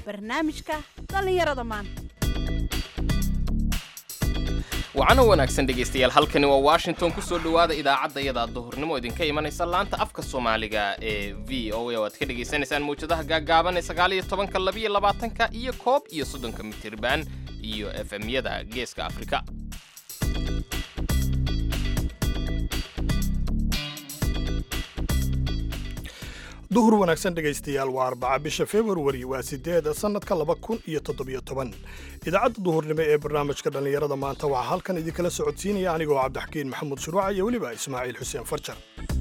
barnaamijka dhallinyarada maanta wacano wanaagsan dhegaystayaal halkani waa washington ku soo dhowaada idaacadda iyada duhurnimo idinka imanaysa laanta afka soomaaliga ee v o a oo aad ka dhegaysanaysaan mawjadaha gaagaaban ee sagaal iyo tobanka labiyo labaatanka iyo koob iyo soddonka mitirban iyo efemyada geeska afrika duhur wanaagsan dhegaystayaal waa arbaca bisha februari waa sideed sannadka laba kun iyo toddobiyo toban idaacadda duhurnimo ee barnaamijka dhallinyarada maanta waxaa halkan idinkala socodsiinaya anigoo cabdixakiin maxamuud shuruuca iyo weliba ismaaciil xuseen farjar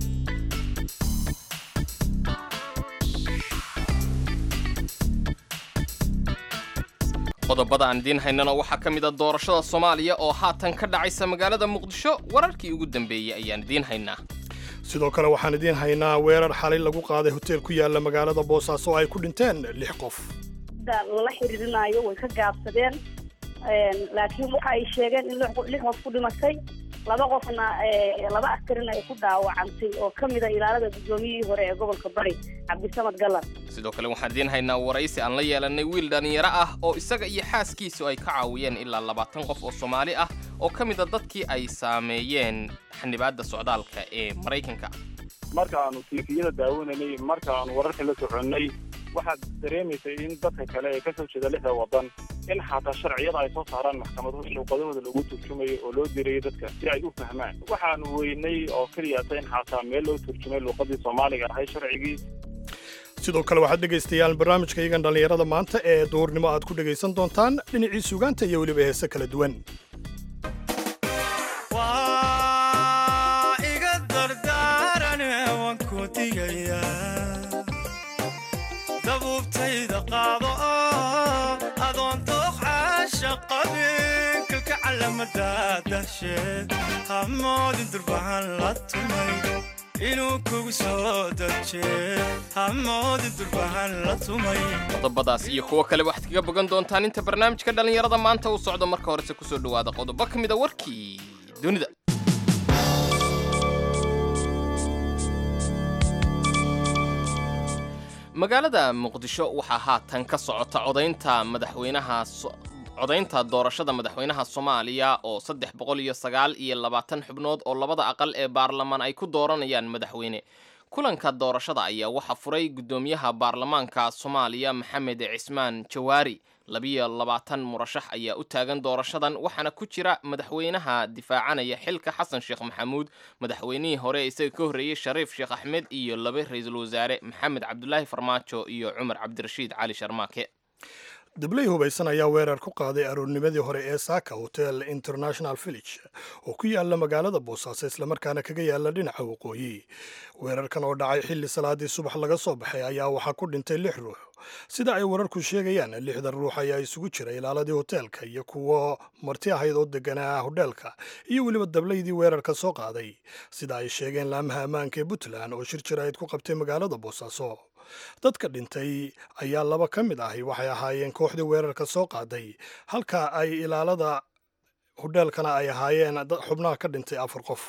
qodobada aan idiin haynana waxaa ka mid a doorashada soomaaliya oo haatan ka dhacaysa magaalada muqdisho wararkii ugu dambeeyey ayaan idiin haynaa sidoo kale waxaan idiin haynaa weerar xalay lagu qaaday hoteel ku yaala magaalada boosaaso oo ay ku dhinteen lix qof lala xiriirinayo way ka gaabsadeen laakiin waxa ay sheegeen in lix qof ku dhimatay laba qofna laba askarina ay ku dhaawacantay oo ka mida ilaalada guddoomiyihii hore ee gobolka bari cabdisamad gallan sidoo kale waxaan idiin haynaa waraysi aan la yeelanay wiil dhallinyaro ah oo isaga iyo xaaskiisu ay ka caawiyeen ilaa labaatan qof oo soomaali ah oo ka mid a dadkii ay saameeyeen xanibaadda socdaalka ee maraykanka marka aanu tiifiyada daawananay marka aanu wararka la soconnay waxaad dareemaysay in dadka kale ee kasoo jeeda lixda waddan in xataa sharciyada ay soo saaraan maxkamaduhu luuqadahooda lagu turjumayo oo loo dirayo dadka si ay u fahmaan waxaanu weynay oo keliyata in xataa meel loo turjumay luuqadii soomaaliga ahay sharcigii sidoo kale waxaad dhegaystayaal barnaamijka iyagan dhallinyarada maanta ee duhurnimo aad ku dhegaysan doontaan dhinacii sugaanta iyo weliba heese kala duwan dabuubtayda qaado oo adoon dooqcaasha qabin kalka calamadadashe hamoodin durbahan la tumay inuu kugu soo daje hamoodin durbahan la tumay qodobadaas iyo kuwo kale waxaad kaga bogan doontaan inta barnaamijka dhallinyarada maanta uu socdo marka horese kusoo dhowaada qodobo ka mid a warkii dunida magaalada muqdisho waxaa haatan ka socota codaynta madaxweynaha codaynta doorashada madaxweynaha soomaaliya oo saddex boqol iyo sagaal iyo labaatan xubnood oo labada aqal ee baarlamaan ay ku dooranayaan madaxweyne kulanka doorashada ayaa waxaa furay guddoomiyaha baarlamaanka soomaaliya maxamed cismaan jawaari labiyo labaatan murashax ayaa u taagan doorashadan waxaana ku jira madaxweynaha difaacanaya xilka xasan sheekh maxamuud madaxweynihii hore isaga ka horreeyey shariif sheekh axmed iyo laba ra-iisul wasaare maxamed cabdulaahi farmaajo iyo cumar cabdirashiid cali sharmaake dabley hubaysan ayaa weerar ku qaaday aroornimadii hore ee saaka hotel international village oo ku yaala magaalada boosaaso islamarkaana kaga yaala dhinaca waqooyi weerarkan oo dhacay xilli salaadii subax laga soo baxay ayaa waxaa ku dhintay lix ruux sida ay wararku sheegayaan lixdan ruux ayaa isugu jira ilaaladii hoteelka iyo kuwo marti ahayd oo deganaa hodheelka iyo weliba dablaydii weerarka soo qaaday sida ay sheegeen laamaha ammaanka ee puntland oo shir jirayd ku qabtay magaalada boosaaso dadka dhintay ayaa laba ka mid ahi waxay ahaayeen kooxdii weerarka soo qaaday halka ay ilaalada hodheelkana ay ahaayeen xubnaha ka dhintay afar qof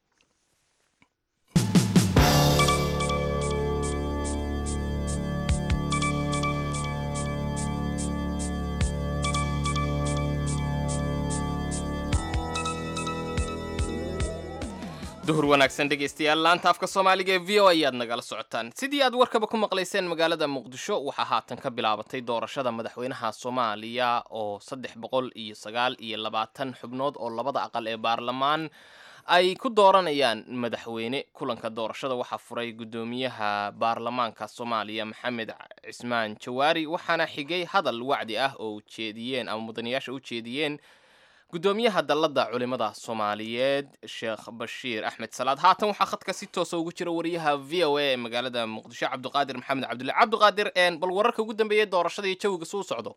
duhur wanaagsan dhegaystayaal laanta afka soomaaliga ee v o ayaad nagala socotaan sidii aad warkaba ku maqlayseen magaalada muqdisho waxaa haatan ka bilaabatay doorashada madaxweynaha soomaaliya oo saddex boqol iyo sagaal iyo labaatan xubnood oo labada aqal ee baarlamaan ay ku dooranayaan madaxweyne kulanka doorashada waxaa furay guddoomiyaha baarlamaanka soomaaliya maxamed cismaan jawaari waxaana xigay hadal wacdi ah oo ujeediyeen ama mudanayaasha u jeediyeen guddoomiyaha dalladda culimada soomaaliyeed sheekh bashiir axmed salaad haatan waxaa khadka si toosa ugu jira wariyaha v o a ee magaalada muqdisho cabdiqaadir maxamed cabdulle cabdiqaadir bal wararka ugu dambeeyay doorashada iyo jawiga suu socdo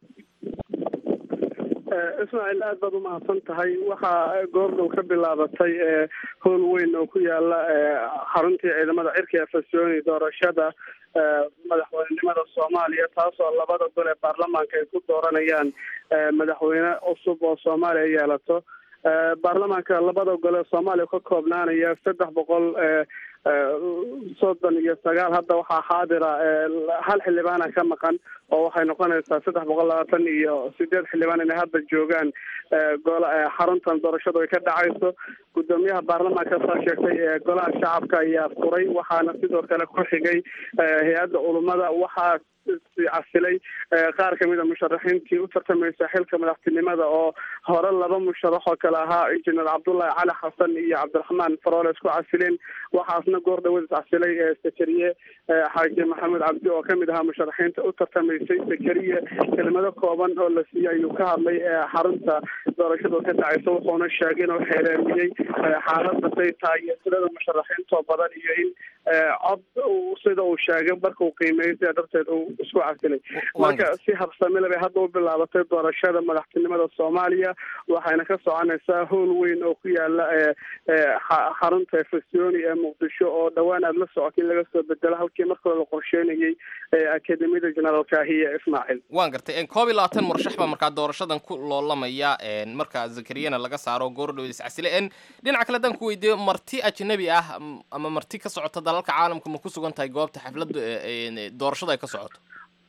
ismaaciil aad baad umahadsan tahay waxaa goordhow ka bilaabatay howl weyn oo ku yaala xaruntii ciidamada cirka ee fasyooni doorashada madaxweynenimada soomaaliya taasoo labada gol ee baarlamaanka ay ku dooranayaan madaxweyne cusub oo soomaaliya yeelato baarlamaanka labada gole soomaaliya ka koobnaanaya saddex boqol soddon iyo sagaal hadda waxaa xaadira hal xildhibaana ka maqan oo waxay noqonaysaa saddex boqol labaatan iyo sideed xildhibaan inay hadda joogaan gola xaruntan doorashadu ay ka dhacayso gudoomiyaha baarlamaanka saa sheegtay ee golaha shacabka ayaa furay waxaana sidoo kale ku xigay hay-adda culummada waxaa casilay qaar kamid a musharaxiintii u tartamaysa xilka madaxtinimada oo hore laba musharax oo kale ahaa injineer cabdullahi cali xasan iyo cabdiraxmaan faroole isku casileen waxaasna goor dhawadis casilay sakariye xaaji maxamed cabdi oo kamid ahaa musharaxiinta u tartamaysay sakariye kelmado kooban oo la siiyey ayuu ka hadlay xarunta doorashada ka dhacaysa wuxuuna sheegay inuu xeereemiyey xaalada say tahay iyo tirada musharaxiintoo badan iyo in cod sida uu sheegay marka uu qiimeeyey sidaa darteed uu isku casilay marka si habsamile bay hadda u bilaabatay doorashada madaxtinimada soomaaliya waxayna ka soconaysaa howl weyn oo ku yaala xarunta efesoni ee muqdisho oo dhowaan aada la socotay in laga soo bedelo halkii marka hore la qorsheynayay akademiyada generaal kahiya ismaaciil waan gartay koob iyo labaatan murashax baa markaa doorashadan ku loolamaya marka zakariyana laga saaro goordhow iscasile dhinaca kale haddaan ku weydiiyo marti ajnabi ah ama marti ka socota dalalka caalamka ma ku sugan tahay goobta xafladda doorashada ay ka socoto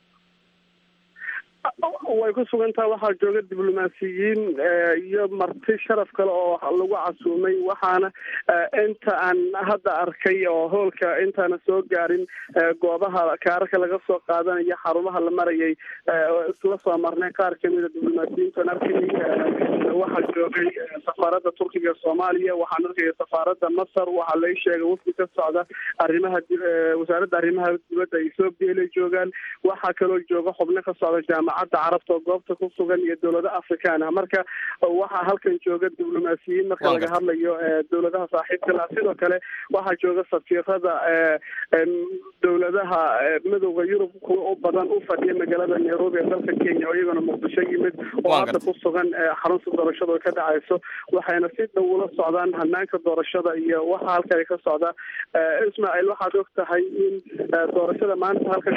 way ku sugan tahay waxaa jooga diblomaasiyiin iyo marti sharaf kale oo lagu casuumay waxaana inta aan hadda arkay oo hoolka intaana soo gaarin goobaha kaararka laga soo qaadanayo xarumaha la marayay isla soo marnay qaar kamid a diblomaasiyiintan arkayay waxaa joogay safaaradda turkiga ee soomaaliya waxaan arkaya safaaradda masar waxaa lai sheegay wafdi ka socda arrimaha wasaaradda arrimaha dibadda ethoobia inay joogaan waxaa kaloo jooga xubno ka socda jaamacadda carabta oo goobta ku sugan iyo dowlada afrikaan ah marka waxaa halkan jooga diblomaasiyiin marka laga hadlayo dowladaha saaxiibka lah sidoo kale waxaa jooga safiirada dowladaha midowda yurub kuwa u badan u fadhiya magaalada nairobi ee dalka kenya oo iyagana muqdisho yimid oo hadda ku sugan xarunta doorashada oo ka dhacayso waxayna si dhow ula socdaan hanaanka doorashada iyo waxa halka ay ka socda ismaaciil waxaad og tahay in doorashada maanta halkan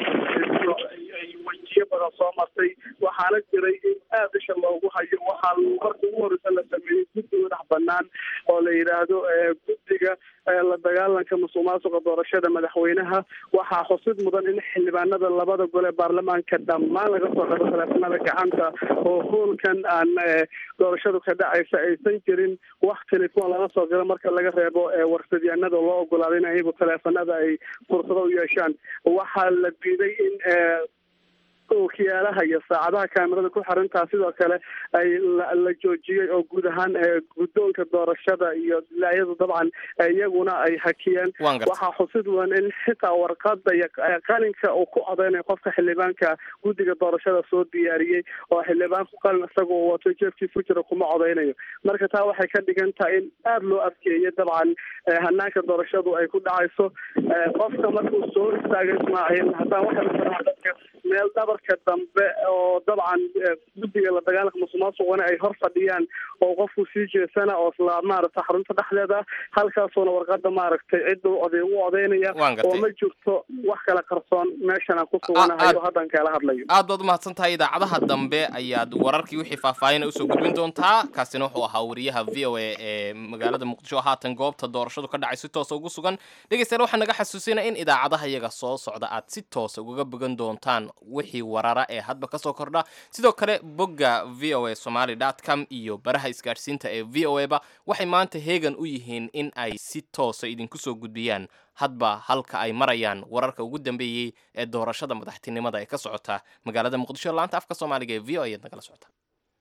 ay wajiyo badan soo martay waxaana jiray in aada isha loogu hayo waxaa marka ugu horeysa la sameeyey guddi madax banaan oo la yidhaahdo guddiga la dagaalanka musuq maasuqa doorashada madaxweynaha waxaa xusid mudan in xildhibaanada labada gole ee baarlamaanka dhammaan laga soo qabo taleefanada gacanta oo hoolkan aan doorashadu ka dhacaysa aysan jirin wax telefoon laga soo galo marka laga reebo warsadyaanada loo ogolaaday in ayagu taleefanada ay fursado u yeeshaan waxaa la diiday in ookiyaalaha iyo saacadaha kaamirada ku xirantaa sidoo kale ay la joojiyey oo guud ahaan guddoonka doorashada iyo dilaayadu dabcan iyaguna ay hakiyeen waxaa xusid mudan in xitaa warqada iyo qalinka uu ku codeynayo qofka xildhibaanka guddiga doorashada soo diyaariyey oo xildhibaanku qalin isaga uu wato jeefkiis ku jira kuma codeynayo marka taa waxay ka dhigan tahay in aada loo adkeeyay dabcan hanaanka doorashadu ay ku dhacayso qofka markuu soo istaagay ismaaciil haddaan waxaa dadka meel dhabarka dambe oo dabcan guddiga la dagaalanka musuqmaasuqana ay hor fadhiyaan oo qofku sii jeesana oo isla maaragta xarunta dhexdeeda halkaasuuna warqada maaragtay cidda u oday u odeynaya oo ma jirto wax kala qarsoon meeshan aan ku suganahayo haddan kaala hadlayo aad baad umahadsan tahay idaacadaha dambe ayaad wararkii wixii faahfaahina usoo gudbin doontaa kaasina wuxuu ahaa wariyaha v o a ee magaalada muqdisho haatan goobta doorashadu ka dhacay si toosa ugu sugan dhegeystayaal waxaan naga xasuusinaya in idaacadaha iyaga soo socda aad si toosa ugaga bogan doontaan wixii warara ee hadba kasoo kordha sidoo kale bogga v o a somaly com iyo baraha isgaadhsiinta ee v o a ba waxay maanta heegan u yihiin in ay si toosa idinku soo gudbiyaan hadba halka ay marayaan wararka ugu dambeeyey ee doorashada madaxtinimada ee ka socota magaalada muqdisho laanta afka soomaaliga ee v o a ayaad nagala socota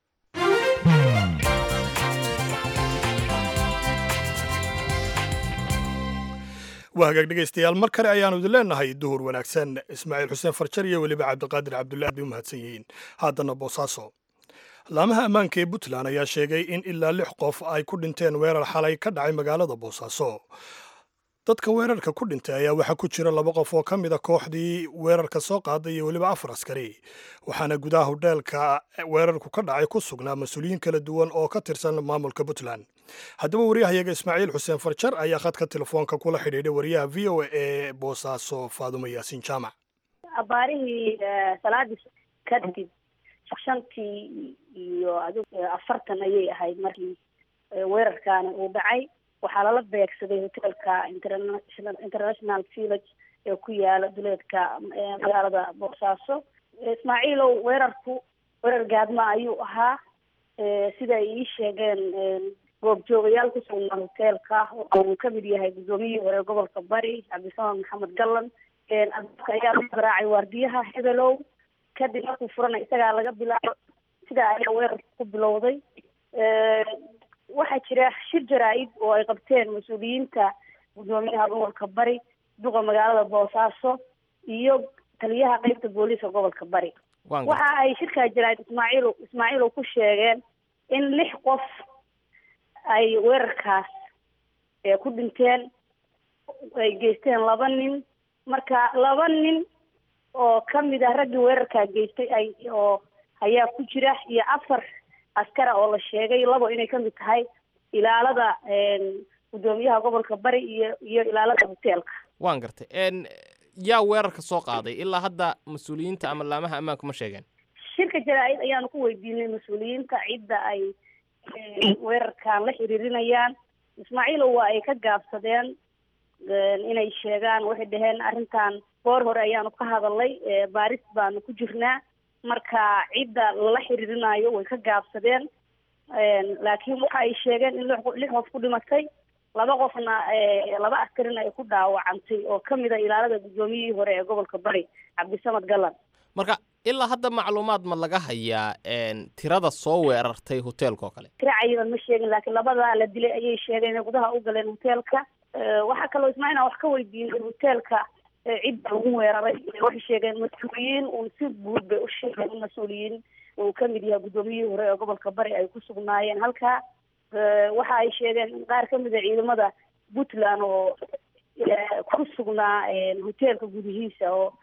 waa hagaag dhegaystayaal mar kale ayaanu idin leenahay duhur wanaagsan ismaaciil xuseen farjar iyo weliba cabdiqaadir cabdullahi bay u mahadsan yihiin haddana boosaaso laamaha ammaanka ee puntland ayaa sheegay in ilaa lix qof ay ku dhinteen weerar xalay ka dhacay magaalada boosaaso dadka weerarka ku dhintay ayaa waxaa ku jira laba qof oo ka mid a kooxdii weerarka soo qaaday iyo weliba afar askari waxaana gudaha hodheelka weerarku ka dhacay ku sugnaa mas-uuliyiin kala duwan oo ka tirsan maamulka puntland haddaba waryahayaga ismaaciil xuseen farjar ayaa khadka telefoonka kula xidhiidhay wariyaha v o a ee boosaaso faadumo yaasiin jaamac abaarihii salaadii kadib shantii iyo adig afartan ayay ahayd markii weerarkaani uu dhacay waxaa lala beegsaday hoteelka international international village ee ku yaala duleedka magaalada boosaaso ismaaciilow weerarku weerar gaadma ayuu ahaa sida ay ii sheegeen goobjoogayaal ku sugnaa hoteelka oo uu kamid yahay guddoomiyihii hore gobolka bari cabdisamaan maxamed gallan adabka ayaa lagu garaacay waardiyaha hebelow kadib markuu furana isagaa laga bilaabo sidaa ayaa weerarka ku bilowday waxaa jira shir jaraa-id oo ay qabteen mas-uuliyiinta guddoomiyaha gobolka bari duqa magaalada boosaaso iyo taliyaha qeybta booliiska gobolka bari waxa ay shirkaa jaraa-id ismaaciil ismaaciil ku sheegeen in lix qof ay weerarkaas ku dhinteen ay geysteen laba nin marka laba nin oo kamid ah raggii weerarkaa geystay ay oo ayaa ku jira iyo afar askara oo la sheegay labo inay kamid tahay ilaalada guddoomiyaha gobolka bari iyo iyo ilaalada hoteelka waan gartay yaa weerarka soo qaaday ilaa hadda mas-uuliyiinta ama laamaha ammaanku ma sheegeen shirka jaraa-id ayaanu ku weydiinay mas-uuliyiinta cidda ay weerarkan la xiriirinayaan ismaaciilow waa ay ka gaabsadeen inay sheegaan waxay dhaheen arrintan goor hore ayaanu ka hadalnay baaris baanu ku jirnaa marka cidda lala xiriirinayo way ka gaabsadeen laakiin waxa ay sheegeen in lix qof ku dhimatay laba qofna laba askarina ay ku dhaawacantay oo kamid a ilaalada guddoomiyihii hore ee gobolka bari cabdisamad gallan marka ilaa hadda macluumaad ma laga hayaa tirada soo weerartay hoteelka oo kale tira cayidan ma sheegin laakiin labadaa la dilay ayay sheegeen inay gudaha u galeen hoteelka waxaa kaloo ismaaciil wax ka weydiinay hoteelka cidda lagu weeraray waxay sheegeen mas-uuliyiin uun si guud bay u sheegeen in mas-uuliyiin uu kamid yahay guddoomiyihii hore ee gobolka bari ay ku sugnaayeen halkaa waxa ay sheegeen in qaar kamid a ciidamada puntland oo ku sugnaa hoteelka gudihiisa oo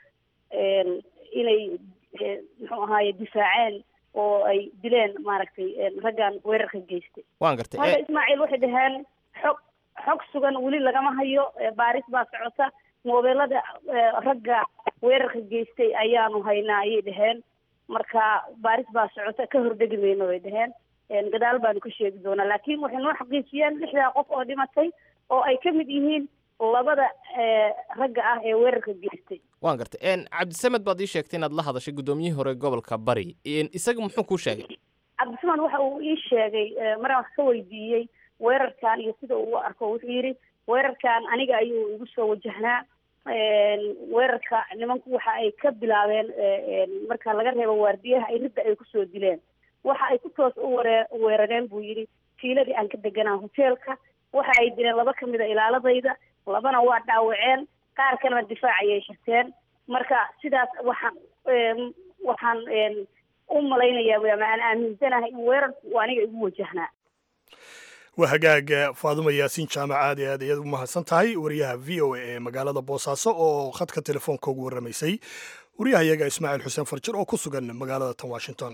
inay muxuu ahaaye difaaceen oo ay dileen maaragtay raggan weerarka geystay waan gartay marka ismaaciil waxay dhaheen xog xog sugan weli lagama hayo baaris baa socota moobeelada ragga weerarka geystay ayaanu haynaa ayay dhaheen marka baaris baa socota ka hordegi mayno bay dhaheen gadaal baanu ka sheegi doonaa laakiin waxay noo xaqiijiyeen lixdaa qof oo dhimatay oo ay ka mid yihiin labada ragga ah ee weerarka geystay waan gartay cabdisamed baad ii sheegtay inaad la hadashay guddoomiyihii hore gobolka bari isaga muxuu kuu sheegay cabdisamed waxa uu ii sheegay maraan wax ka weydiiyey weerarkan iyo sida uu u arko wuxuu yidhi weerarkan aniga ayuu igu soo wajahnaa weerarka nimanku waxa ay ka bilaabeen marka laga reebo waardiyaha ay ridda ay kusoo dileen waxa ay ku toos u ware weerareen buu yidhi fiiladii aan ka deganaa hoteelka waxa ay dileen laba kamid a ilaaladayda labana waa dhaawaceen qaar kalena difaac ayay shirteen marka sidaas waxaan waxaan u malaynayaa ama aan aaminsanahay in weerarku uu aniga igu wajahnaa waa hagaaga faaduma yaasiin jaamac aad iyo aad ayaad u mahadsan tahay wariyaha v o a ee magaalada boosaaso oo khadka telefoonka ugu warramaysay wariyaha iyaga ismaaciil xuseen farjir oo ku sugan magaalada tan washington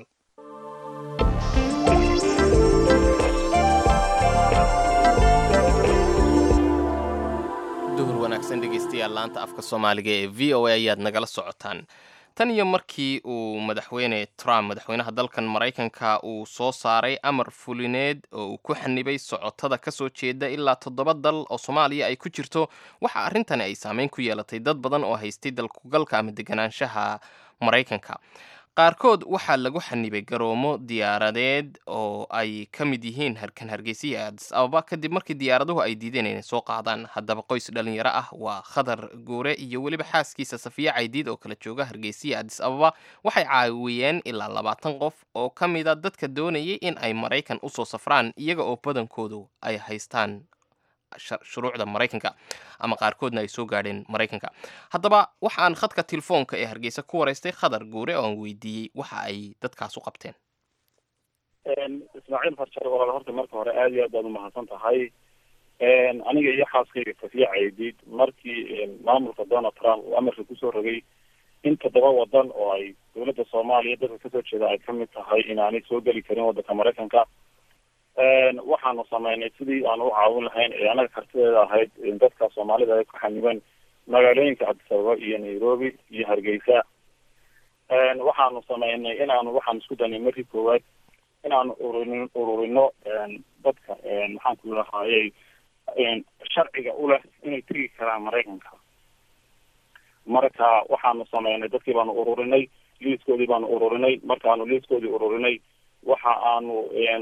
duhur wanaagsan dhegaystayaal laanta afka soomaaliga ee v o a ayaad nagala socotaan tan iyo markii uu madaxweyne trump madaxweynaha dalkan maraykanka uu soo saaray amar fulineed oo uu ku xanibay socotada ka soo jeeda ilaa toddoba dal oo soomaaliya ay ku jirto waxa arrintani ay saameyn ku yeelatay dad badan oo haystay dalkugalka ama deganaanshaha maraykanka qaarkood waxaa lagu xanibay garoomo diyaaradeed oo ay ka mid yihiin harkan hargeysiya adis ababa kadib markii diyaaraduhu ay diideen inay soo qaadaan haddaba qoys dhalinyaro ah waa khadar guure iyo weliba xaaskiisa safiya caydiid oo kala jooga hargeysiya adis ababa waxay caawiyeen ilaa labaatan qof oo ka mida dadka doonayay in ay maraykan usoo safraan iyaga oo badankoodu ay haystaan shuruucda maraykanka ama qaarkoodna ay soo gaadheen maraykanka haddaba waxaan khadka telefoonka ee hargeysa ku waraystay khadar guure oo aan weydiiyey waxa ay dadkaas u qabteen ismaaciil farjar walaal horta marka hore aad iyo aad baad umahadsan tahay aniga iyo xaaskayga safiya caydiid markii maamulka donald trump uu amarka kusoo rogay in toddoba wadan oo ay dowladda soomaaliya dadka kasoo jeeda ay kamid tahay inaanay soo geli karin wadanka maraykanka waxaanu sameynay sidii aanu u caawin lahayn ee anaga kartideeda ahayd dadka soomaalida ay ku xanibeen magaalooyinka cabdisababa iyo nairobi iyo hargeysa waxaanu sameynay inaanu waxaan isku danay markii koowaad inaanu ururin ururino dadka maxaan ku lahayay sharciga u leh inay tegi karaan maraykanka marka waxaanu sameynay dadkii baanu ururinay liiskoodii baanu ururinay markaanu liiskoodii ururinay waxa aanu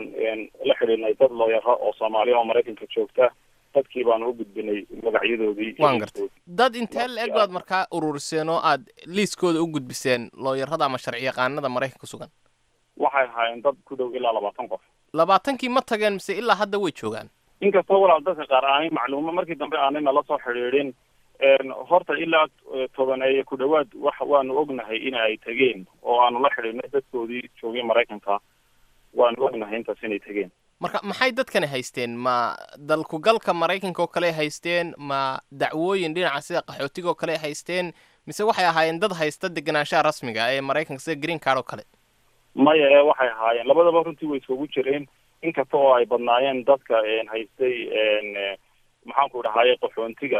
la xidhiidnay dad looyaro oo soomaaliya oo maraykanka joogta dadkii baanu u gudbinay magacyadoodii waan gartay dad intee la-eg baad markaa ururiseen oo aad liiskooda u gudbiseen looyarada ama sharci yaqaanada maraykanka sugan waxay ahaayeen dad ku dhow ilaa labaatan qof labaatankii ma tageen mise ilaa hadda way joogaan inkastoo walaal dadka qaar aanay macluumo markii dambe aanay nala soo xidhiidhin horta ilaa tobaneeye ku dhawaad wax waanu ognahay in ay tegeen oo aanu la xidhiidhnay dadkoodii joogay maraykanka waanu ognahay intaas inay tegeen marka maxay dadkani haysteen ma dalkugalka maraykanka oo kale haysteen ma dacwooyin dhinaca sida qaxootiga oo kale haysteen mise waxay ahaayeen dad haysta degenaanshaha rasmiga ee maraykanka sida green card oo kale maya ee waxay ahaayeen labadaba runtii way iskugu jireen inkasta oo ay badnaayeen dadka haystay maxaanku dhahaye qaxoontiga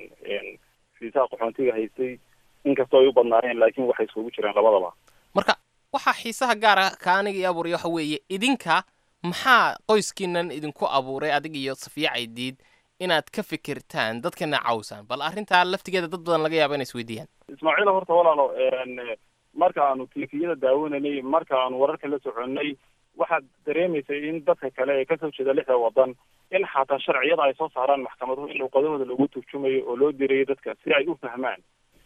fiisaha qaxoontiga haystay inkastoo ay u badnaayeen laakiin waxay iskugu jireen labadaba marka waxaa xiisaha gaara ka aniga i abuuraya waxa weeye idinka maxaa qoyskiinan idinku abuuray adig iyo safiya caydiid inaad ka fikirtaan dadkana cawsaan bal arrintaa laftigeeda dad badan laga yaaba inay isweydiiyaan ismaaciil horta walaalo marka aanu tifiyada daawananay marka aanu wararka la soconnay waxaad dareemaysay in dadka kale ee kasoo jeeda lixda wadan in xataa sharciyada ay soo saaraan maxkamaduhu in luuqadahooda lagu turjumayo oo loo dirayo dadka si ay u fahmaan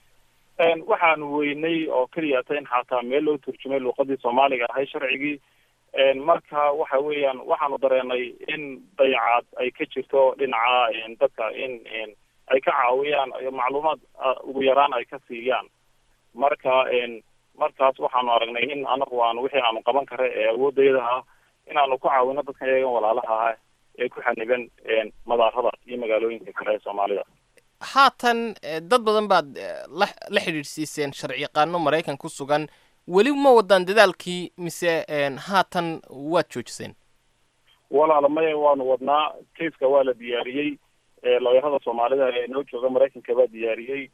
waxaanu weynay oo keliyata in xataa meel loo turjumay luuqadii soomaaliga ahay sharcigii marka waxa weeyaan waxaanu dareenay in dayacaad ay ka jirto dhinaca dadka in ay ka caawiyaan macluumaad ugu yaraan ay ka siiyaan marka markaas waxaanu aragnay in anagu aanu wixii aanu qaban kara ee awoodayada ah inaanu ku caawino dadkan iyagan walaalaha ah ee ku xaniban madaarada iyo magaalooyinka kale ee soomaalida haatan dad badan baad la la xidhiidhsiiseen sharci yaqaano maraykan ku sugan weli ma wadaan dadaalkii mise haatan waad joojiseen walaala maya waanu wadnaa kaiska waa la diyaariyey looyarada soomaalida ee noo jooga maraykanka baa diyaariyey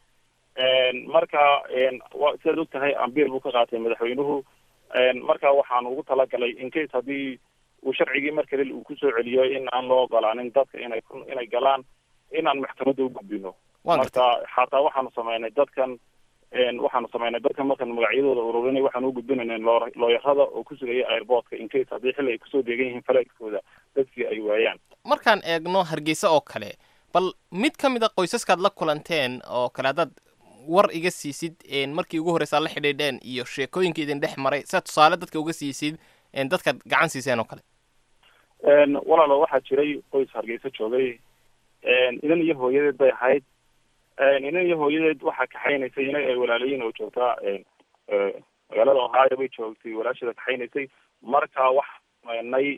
marka sidaad og tahay ambiir buu ka qaatay madaxweynuhu marka waxaanu ugu talagalay in case haddii uu sharcigii mar kale uu kusoo celiyo in aan loo ogolaanin dadka inay inay galaan inaan maxkamadda u gudbino marka xataa waxaanu sameynay dadkan waxaanu sameynay dadkan markaan magacyadooda ururinay waxaanu u gudbinaynay looyarada oo ku sugaya airportka in case haddii xilli ay kusoo deegan yihiin falaidkooda dadkii ay waayaan markaan eegno hargeysa oo kale bal mid ka mid a qoysaskaad la kulanteen oo kale haddaad war iga siisid markii ugu horreysaa la xidhiidheen iyo sheekooyinka idin dhex maray sidaad tusaale dadka uga siisid dadkaad gacan siiseen oo kale walaalo waxaa jiray qoys hargeysa joogay inan iyo hooyadeed bay ahayd inan iyo hooyadeed waxaa kaxaynaysay ina ay walaalayiin oo joogtaa magaalada ohio bay joogtay walaasheeda kaxaynaysay marka waxaanay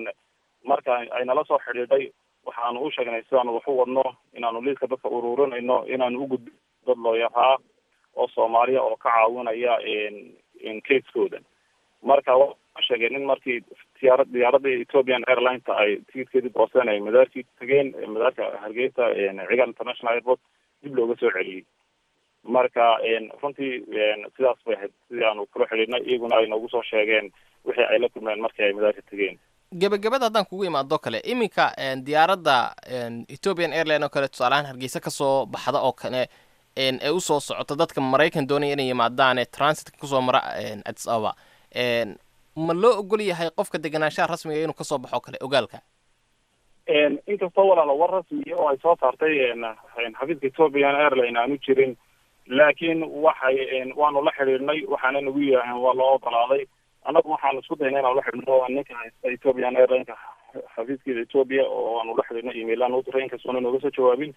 marka ay nala soo xidhiidhay waxaanu u sheegnay sidaanu wax u wadno inaanu liiska dadka ururinayno inaanu ugudbi dad looyaraa oo soomaaliya oo ka caawinaya caskooda marka waa sheegeen in markii diyaara diyaaradii ethiopian airlineta ay tikidkeedii booseen ay madaarkii tageen madaarka hargeysa cigal international airport dib looga soo celiyey marka runtii sidaas bay ahayd sidii aanu kula xidhiidnay iyaguna ay noogu soo sheegeen wixii ay la kulmeen markii ay madaarka tegeen gebagabada haddaan kugu imaado kale iminka diyaaradda ethiopian airline oo kale tusaalahaan hargeysa kasoo baxda oo kale ee usoo socota dadka maraykan doonaya inay yimaadaan ee transitka kusoo mara addis ababa ma loo ogol yahay qofka degenaanshaha rasmiga inuu kasoo baxo kale ogaalka inkastoo walaalo war rasmiya oo ay soo saartay xafiiska ethiopian airline aanu jirin laakiin waxay waanu la xidhiidhnay waxaana nagu yidhaaheen waa loo ogolaaday annagu waxaanu isku dayna inaan la xidhno ninka haysta ethiopian airlineka xafiiskeeda ethiopia oo aanu la xidhino emailaan u diray inkastoona nooga soo jawaabin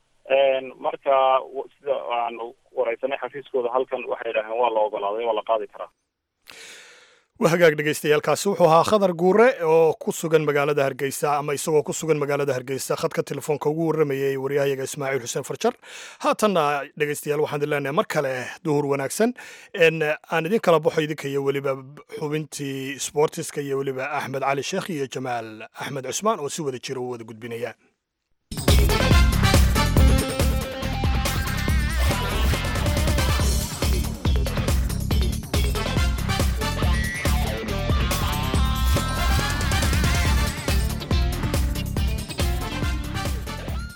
marka sida aan wareysanay xafiiskooda halkan waxay idhaaheen waa la ogolaaday waa la qaadi karaa waa hagaag dhegaystayaaalkaasi wuxuu ahaa khadar guure oo ku sugan magaalada hargeysa ama isagoo ku sugan magaalada hargeysa khadka telefoonka ugu warramayay waryahayaga ismaaciil xuseen farjar haatanna dhegaystayaal waxaan idin leenahay mar kale duhur wanaagsan aan idin kala baxo idinka iyo weliba xubintii sportiska iyo weliba axmed cali sheekh iyo jamaal axmed cusmaan oo si wada jira u wada gudbinaya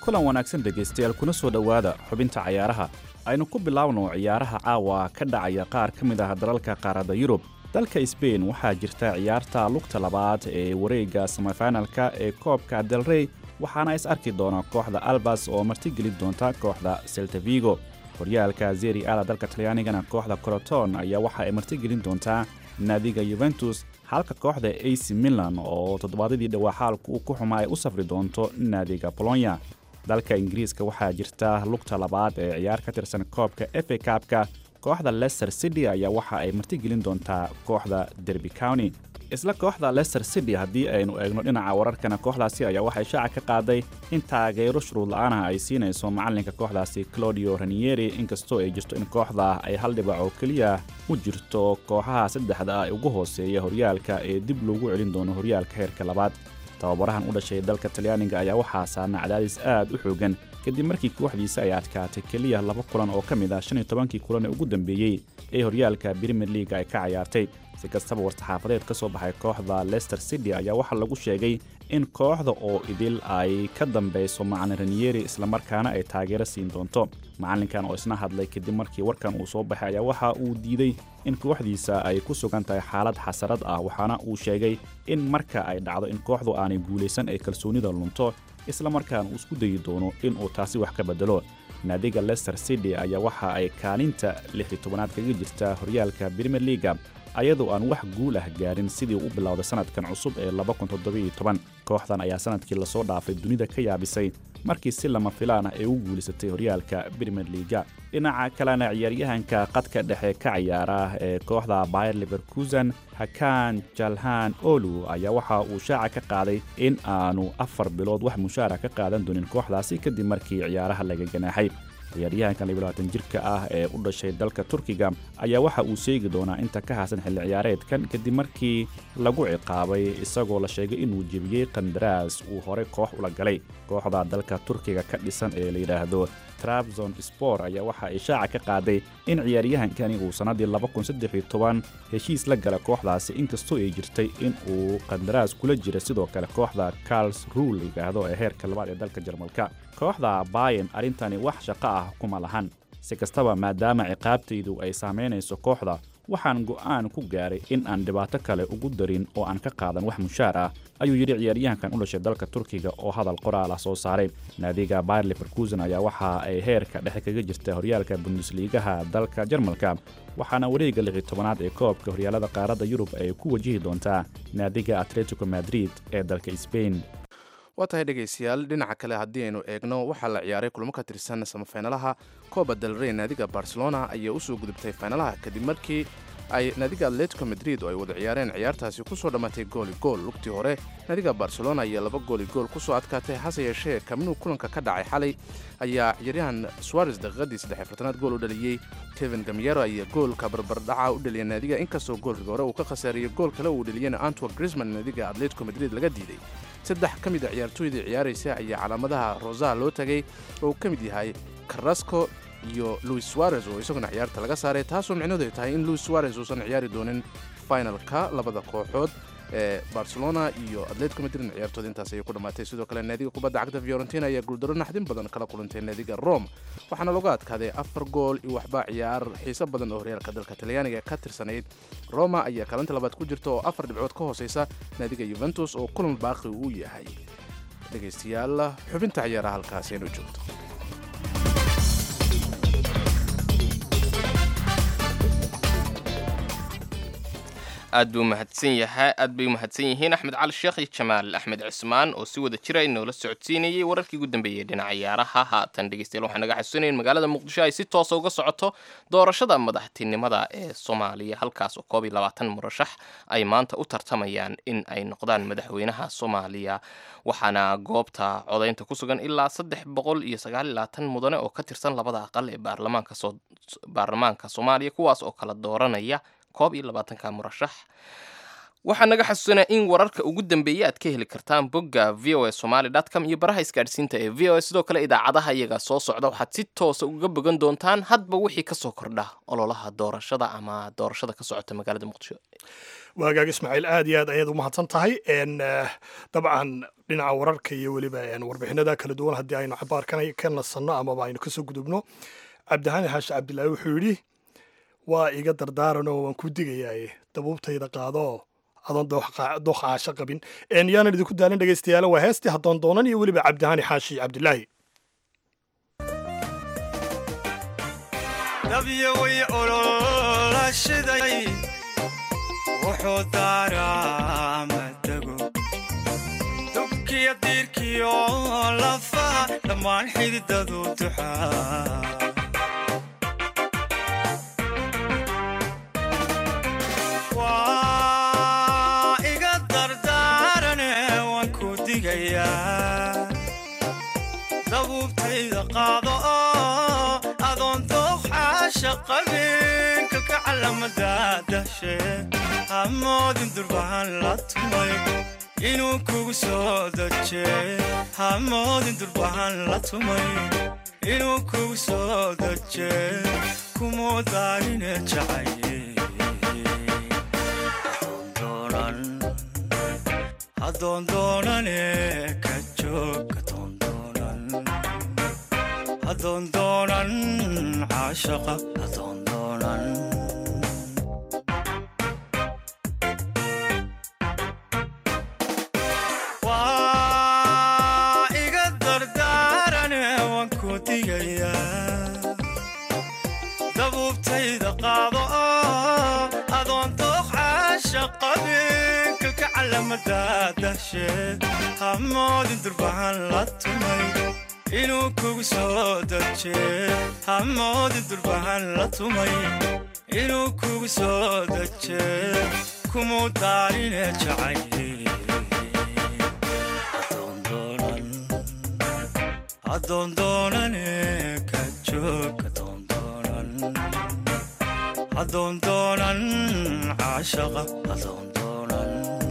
kulan wanaagsan dhegaystayaal kuna soo dhowaada xubinta cayaaraha aynu ku bilaabno ciyaaraha caawa ka dhacaya qaar ka mid ah dalalka qaaradda yurub dalka sbain waxaa jirta ciyaarta lugta labaad ee wareegga semifinalka ee koobka delrey waxaana is arki doona kooxda albas oo martigeli doonta kooxda seltavigo horyaalka zeri ala dalka talyaanigana kooxda coroton ayaa waxa ay martigelin doontaa naadiga yuventus halka kooxda ac milan oo toddobaadadii dhowaa xaalku uu ku xumaa ay u safri doonto naadiga bolonya dalka ingiriiska waxaa jirta lugta labaad ee ciyaar ka tirsan koobka efa kaabka kooxda lester city ayaa waxa ay martigelin doontaa kooxda derby county isla kooxda lester city haddii aynu eegno dhinaca wararkana kooxdaasi ayaa waxay shaaca ka qaaday in taageero shuruud la-aanah ay siinayso macalinka kooxdaasi claudio ranieri inkastoo ay jirto in kooxda ay hal dhibac oo keliya u jirto kooxaha saddexda ah ee ugu hooseeya horyaalka ee dib loogu celin doono horyaalka heerka labaad tababarahan u dhashay dalka talyaaniga ayaa waxaa saarna cadaadis aad u xoogan kadib markii kooxdiisa ay adkaatay keliya laba kulan oo ka mid ah shan iyo tobankii kulan ee ugu dambeeyey ee horyaalka brimier leaga ay ka cayaartay si kastaba war-saxaafadeed ka soo baxay kooxda lester city ayaa waxaa lagu sheegay in kooxda oo idil ay ka dambeyso macalin ranieri islamarkaana ay taageero siin doonto macalinkan oo isna hadlay kadib markii warkan uu soo baxay ayaa waxa uu diiday in kooxdiisa ay ku sugan tahay xaalad xasarad ah waxaana uu sheegay in marka ay dhacdo in kooxdu aanay guulaysan ay kalsoonida lunto islamarkaana uu isku dayi doono inuu taasi wax ka bedelo naadiga lester city ayaa waxa ay kaalinta lix iyo tobanaad kaga jirta horyaalka brimier leaga ayadoo aan wax guul ah gaarin sidii u bilowday sanadkan cusub ee kooxdan ayaa sanadkii lasoo dhaafay dunida ka yaabisay markii si lama filaan ah ay u guulisatay horyaalka brimier leaga dhinaca kalena ciyaaryahanka qadka dhexe ka ciyaara ee kooxda bayer leverkusen hakan jalhan olu ayaa waxa uu shaaca ka qaaday in aanu afar bilood wax mushaara ka qaadan doonin kooxdaasi kadib markii ciyaaraha laga ganaaxay ciyaaryahankan labaatan jirka ah ee u dhashay dalka turkiga ayaa waxa uu sheegi doonaa inta ka haasan xilli ciyaareedkan kadib markii lagu ciqaabay isagoo la sheegay inuu jebiyey qandaraas uu horey koox ula galay kooxda dalka turkiga ka dhisan ee la yidhaahdo trabzon spor ayaa waxa ay shaaca ka qaaday in ciyaaryahankani uu sannaddii heshiis la gala kooxdaasi inkastoo ay jirtay in uu qandaraas kula jira sidoo kale kooxda carls ruul la yidhaahdo ee heerka labaad ee dalka jarmalka kooxda bayen arrintani wax shaqo ah kuma lahan si kastaba maadaama ciqaabtaydu ay saamaynayso kooxda waxaan go'aan ku gaaray in aan dhibaato kale ugu darin oo aan ka qaadan wax mushaar ah ayuu yidhi ciyaaryahankan u dhashay dalka turkiga oo hadal qoraal ah soo saaray naadiga bayer leverkusen ayaa waxa ay heerka dhexe kaga jirta horyaalka bundesliigaha dalka jarmalka waxaana wareegga lixi tobanaad ee koobka horyaalada qaaradda yurub ay ku wajihi doontaa naadiga atletico madrid ee dalka sbain waa tahay dhegaystayaal dhinaca kale haddii aynu eegno waxaa la ciyaaray kulmo ka tirsan samafeynalaha kooba dalrey naadiga barcelona ayaa usoo gudubtay faynalaha kadib markii ay naadiga atletico madrid oo ay wada ciyaareen ciyaartaasi kusoo dhammaatay gooli gool lugtii hore naadiga barcelona ayaa laba gooli gool kusoo adkaatay hase yeeshee kamnuu kulanka ka dhacay xalay ayaa ciyaaryahan suares daqiiqadii saddex fartanaad gool u dhaliyey kevin gamyero ayaa goolka barbardhaca u dhaliyay naadiga inkastoo goolkii hore uu ka khasaariyey gool kale uu dhaliyena antwer grisman naadiga atletico madrid laga diiday saddex ka mid a ciyaartooydii ciyaaraysa ayaa calaamadaha rosaha loo tagay oo uu ka mid yahay carrasco iyo louis suarez oo isaguna ciyaarta laga saaray taasoo micnaheedu ay tahay in louis suarez uusan ciyaari doonin finalka labada kooxood ee barcelona iyo atletico madrid ciyaartooda intaas ayay ku dhammaatay sidoo kale naadiga kubadda cagta fiorentina ayaa guuldaro naxdin badan kala kulantay naadiga rome waxaana lagu adkaaday afar gool iyo waxba ciyaar xiiso badan oo horyaalka dalka talyaaniga ka tirsanayd roma ayaa kaalinta labaad ku jirta oo afar dhibcood ka hooseysa naadiga yuventus oo kulan baaqi uu yahay dhegaystayaal xubinta ciyaaraha halkaasi inuu joogto aad buu mahadsan yahay aad bay umahadsan yihiin axmed cali sheekh iyo jamaal axmed cismaan oo si wada jira inoola socodsiinayay wararkii ugu dambeeyey dhinaca ciyaaraha haatan dhegeystayaal waxaan naga xasuunayn magaalada muqdisho ay si toosa uga socoto doorashada madaxtinimada ee soomaaliya halkaas oo koob iyo labaatan murashax ay maanta u tartamayaan in ay noqdaan madaxweynaha soomaaliya waxaana goobta codaynta ku sugan ilaa saddex boqol iyo sagaal iyo labaatan mudane oo ka tirsan labada aqal ee baarlamaanka soo baarlamaanka soomaaliya kuwaas oo kala dooranaya koob iyo labaatanka murashax waxaa naga xasuusanaa in wararka ugu dambeeya aad ka heli kartaan bogga v o a somaly com iyo baraha isgaadhsiinta ee v o a sidoo kale idaacadaha iyaga soo socda waxaad si toosa uga bogan doontaan hadba wixii kasoo kordha ololaha doorashada ama doorashada ka socota magaalada muqdisho waagaag ismaaciil aad iyo aad ayaad u mahadsan tahay n dabcan dhinaca wararka iyo weliba warbixinada kala duwan haddii aynu cabaarkan ka nasanno amaba aynu kasoo gudubno cabdihani xaashi cabdilaahi wuxuu yidhi waa iga dardaaranoo waan ku digayaaye dabuubtayda qaado adoon dooqa caasho qabin yaanan idinku daalin dhegaystayaala waa heestii haddoon doonan iyo weliba cabdihani xaashi cabdilaahi dabyaway ololashiday wuxuu daaraa madago dubkiyo diirkiyo lafaha dhammaan xididadu duxaa waa iga dardaarane waan ku digayaa dabuubtayda qaado oo adoon dooqxaasha qabin kalka calamada dashe hamoodin durbahan la tumay inuu kugu soo daje hamoodin durbahan la tumay inuu kugu soo daje kumuu daarine jacaye hadoon doonane ka joog hadoon doonan caashaqa hadoon doonan waa iga dardaarane waan ku digayaa dabuubtayda qaado oo adoon dooq caasha qabin kalka calamada dashe hamoodin durbahan la tumay inuu kugu soo daje hamoodin durbahan la tumay inuu kugu soo daje kumuu daarine jacaye hadoon doonane ka joog hadoon doonan caashaqa hadoon doonan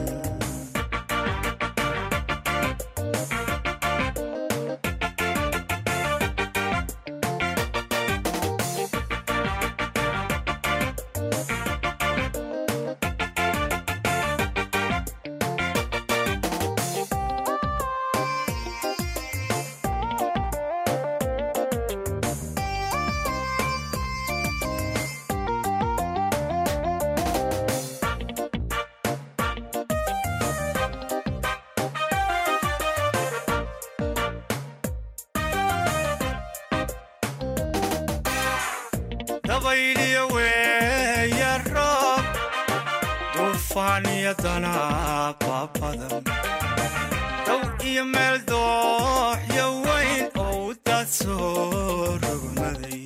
dabayliyo weeya roob duufaan iyo danaaba badan dow iyo meel dooxyo weyn oo u daad soo rogmaday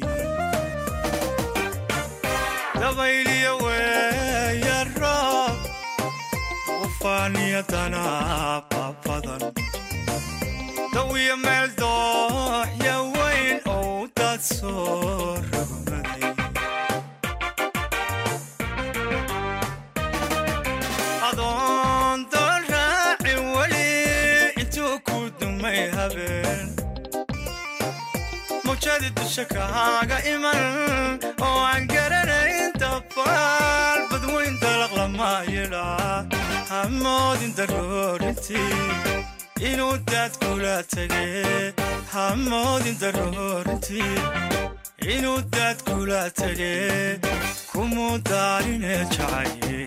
dabayliyo weeya roob duufaan iyo danaaba badan dow iyo meel dooxyo weyn oo u daad soo rogmaday adoon doon raacin weli intuu ku dumay habeen mawjadi dusha kaaga iman oo aan garanayn dabaal badweyn dalaq lama yidhaa hamoodin daroorintii inuu daad kula tege hamoodin daroorintii inuu daad kula tege kumuu daarine jacaye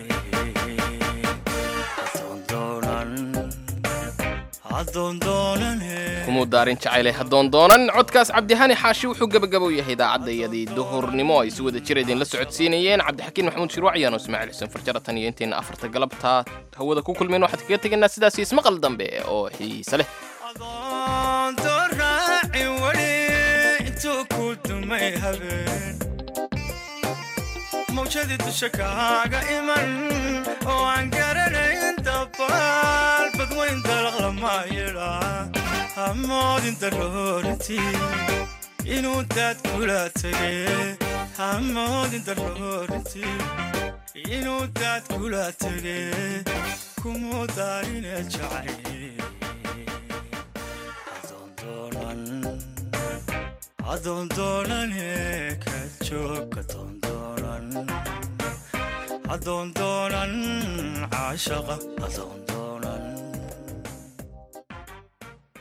kumuu daarin jacayle haddoon doonan codkaas cabdihani xaashi wuxuu gebagabow yahay idaacadayadii duhurnimo ay si wada jira idinla socodsiinayeen cabdixakiin maxamuud shirwac yaano ismaaciil xuseen farjaratan iyo intayna afarta galabta hawada ku kulmeen waxaad kaga tegaynaa sidaas ismaqal dambe oo xiise leh adoon doon raacin weli intuu ku dumay habeen mawjadii dusha kaaga iman oo aan garanayn dabaal badweyn dalaq lama yidhaa hamoodin daroorintii inuu daad kula tege hamoodin daroorintii inuu daad kula tege kumuu daarine jacaye adoon doonane ka joog adoon doonan adoon doonan caashaqa adoon